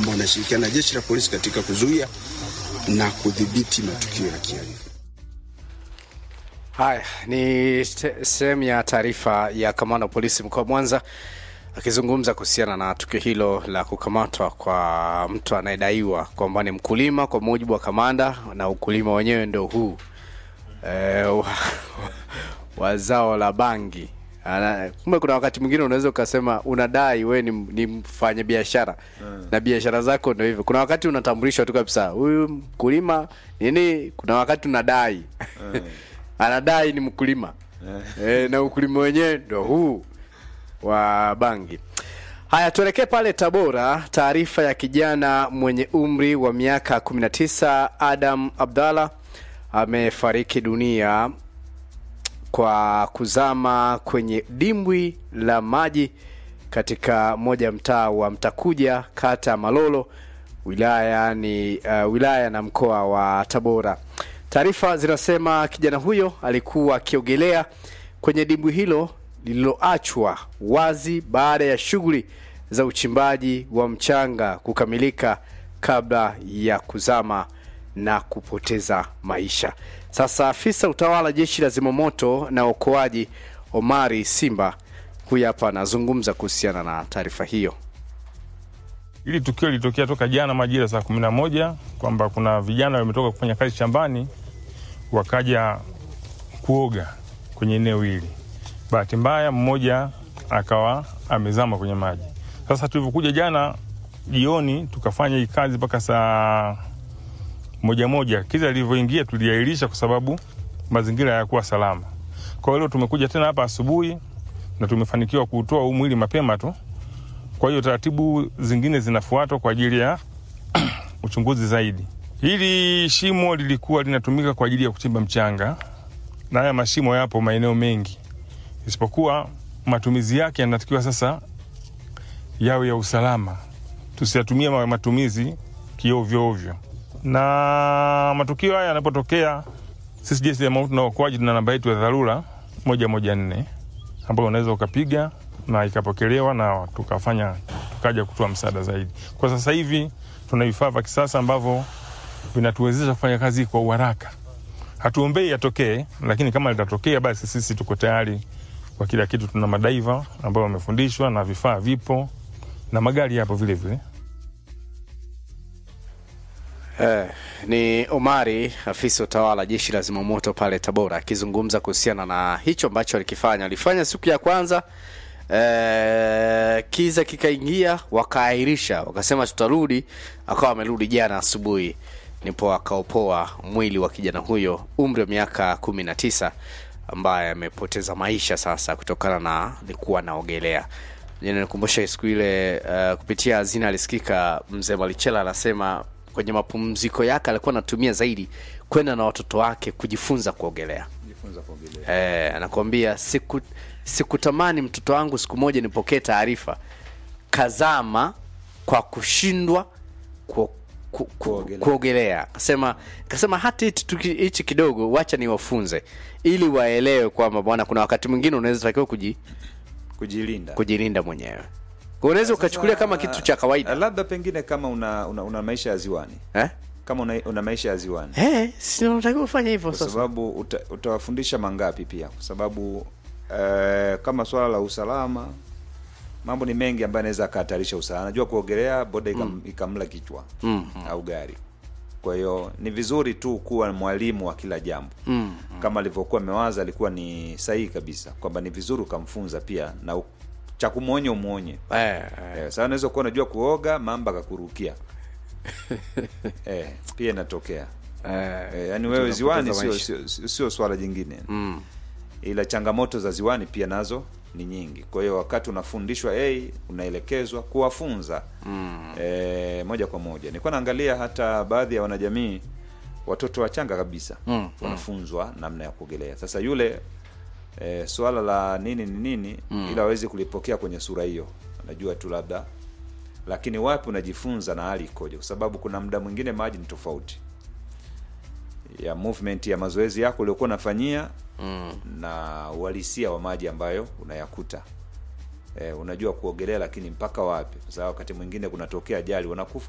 kwamba wanashirikiana na jeshi la polisi katika kuzuia na kudhibiti matukio ya kihalifu. Haya ni te- sehemu ya taarifa ya kamanda wa polisi mkoa wa Mwanza akizungumza kuhusiana na tukio hilo la kukamatwa kwa mtu anayedaiwa kwamba ni mkulima kwa mujibu wa kamanda, na ukulima wenyewe ndio huu e, wa, wa zao la bangi. Ana- Kumbe kuna wakati mwingine unaweza ukasema unadai we ni, ni mfanya biashara na biashara zako ndio hivyo. Kuna wakati unatambulishwa tu kabisa huyu mkulima nini, kuna wakati unadai anadai ni mkulima e, na ukulima wenyewe ndo huu wa bangi. Haya, tuelekee pale Tabora. Taarifa ya kijana mwenye umri wa miaka 19 Adam Abdallah amefariki dunia kwa kuzama kwenye dimbwi la maji katika moja ya mtaa wa Mtakuja, kata ya Malolo, wilaya ni uh, wilaya na mkoa wa Tabora. Taarifa zinasema kijana huyo alikuwa akiogelea kwenye dimbwi hilo lililoachwa wazi baada ya shughuli za uchimbaji wa mchanga kukamilika kabla ya kuzama na kupoteza maisha. Sasa afisa utawala jeshi la zimamoto na uokoaji Omari Simba huyu hapa anazungumza kuhusiana na taarifa hiyo. Hili tukio lilitokea toka jana majira saa kumi na moja kwamba kuna vijana wametoka kufanya kazi shambani wakaja kuoga kwenye eneo hili. Bahati mbaya mmoja akawa amezama kwenye maji. Sasa tulivyokuja jana jioni tukafanya hii kazi mpaka saa moja moja, kiza lilivyoingia tuliahirisha kwa sababu mazingira hayakuwa salama. Kwa hiyo leo tumekuja tena hapa asubuhi na tumefanikiwa kuutoa huu mwili mapema tu. Kwa hiyo taratibu zingine zinafuatwa kwa ajili ya uchunguzi zaidi. Hili shimo lilikuwa linatumika kwa ajili ya kuchimba mchanga, na haya mashimo yapo maeneo mengi, isipokuwa matumizi yake yanatakiwa sasa yawe ya usalama, tusiyatumie ma- matumizi kiovyo ovyo. Na matukio haya yanapotokea, sisi jeshi la zimamoto na uokoaji tuna namba yetu ya dharura moja moja nne ambayo unaweza ukapiga na ikapokelewa na tukafanya tukaja kutoa msaada zaidi. Kwa sasa hivi tuna vifaa vya kisasa ambavyo vinatuwezesha kufanya kazi kwa uharaka. Hatuombei yatokee, lakini kama litatokea, basi sisi tuko tayari kwa kila kitu. Tuna madaiva ambao wamefundishwa na vifaa vipo na magari yapo vile vile. Eh, ni Omari afisa utawala jeshi la zimamoto pale Tabora akizungumza kuhusiana na hicho ambacho alikifanya. Alifanya siku ya kwanza eh, kiza kikaingia, wakaahirisha, wakasema tutarudi, akawa amerudi jana asubuhi, nipo akaopoa mwili wa kijana huyo umri wa miaka kumi na tisa ambaye amepoteza maisha sasa kutokana na alikuwa anaogelea. Jana nikumbusha siku ile uh, kupitia hazina alisikika mzee Malichela anasema kwenye mapumziko yake alikuwa anatumia zaidi kwenda na watoto wake kujifunza kuogelea. Eh, anakuambia siku sikutamani mtoto wangu siku moja nipokee taarifa kazama kwa kushindwa ku, ku, ku, Kuogelea. kuogelea. Kasema kasema hata hichi tuki- hichi kidogo wacha niwafunze ili waelewe kwamba bwana, kuna wakati mwingine unaweza takiwa kuji, kujilinda kujilinda mwenyewe. Kwa unaweza ukachukulia kama kitu cha kawaida labda pengine kama una, una, una maisha ya ziwani eh? kama una, una maisha ya ziwani Eh, si unatakiwa kufanya hivyo kwa sasa. sababu uta, utawafundisha mangapi pia kwa sababu eh, kama swala la usalama mambo ni mengi ambayo anaweza akahatarisha usalama najua kuogelea boda ikam, ikamla kichwa Mm. au gari kwa hiyo ni vizuri tu kuwa mwalimu wa kila jambo Mm. kama alivyokuwa amewaza alikuwa ni sahihi kabisa kwamba ni vizuri ukamfunza pia na u- cha kumwonya umwonye Eh, eh. eh, sasa unaweza kuwa unajua kuoga mamba akakurukia eh, pia inatokea Eh, eh, yani wewe ziwani sio, maisha. sio, sio, sio swala jingine mm. ila changamoto za ziwani pia nazo ni nyingi kwa hiyo wakati unafundishwa hey, unaelekezwa kuwafunza mm. e, moja kwa moja nilikuwa naangalia hata baadhi ya wanajamii watoto wachanga kabisa Mm, wanafunzwa namna ya kuogelea sasa yule e, swala la nini ni nini mm. ila awezi kulipokea kwenye sura hiyo anajua tu labda lakini wapi unajifunza na hali ikoje kwa sababu kuna muda mwingine maji ni tofauti ya movement ya mazoezi yako uliokuwa unafanyia Mm. na uhalisia wa maji ambayo unayakuta e, unajua kuogelea lakini mpaka wapi kwa sababu wakati mwingine kunatokea ajali wanakufa